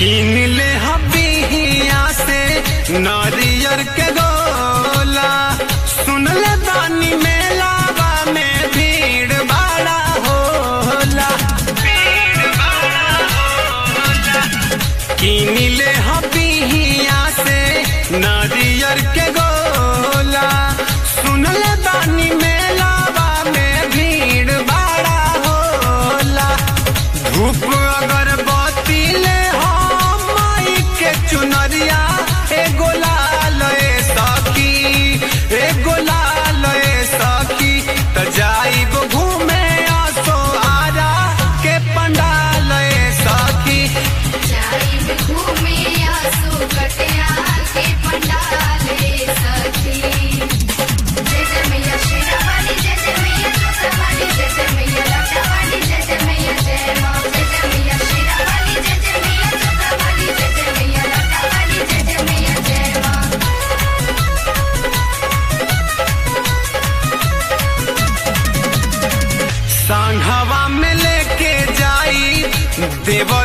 किन ले हबिया से नारियर के गोला सुन ले दानी मेलावा में भीड़ बड़ा होला किन ले हबिया से नारियर के गोला सुन ले दानी मेलावा में भीड़ बड़ा होला धूप अगरबत्ती ले हम माई के चुनरिया एगो लाल ए सखी एगो लाल ए सखी त जाई गो घूमे आसो आरा के पंडाल ए सखी जाई घूमे आसू कटिया के पंडाले सखी जय जय मैया शेरावाली जय जय मैया जोतावाली जय जय मैया लाटावाली जय जय मैया जय माँ जय जय मैया शेरावाली जय जय मैया जोतावाली जय जय मैया लाटावाली जय जय मैया जय माँ सांघवा में लेके जाई देव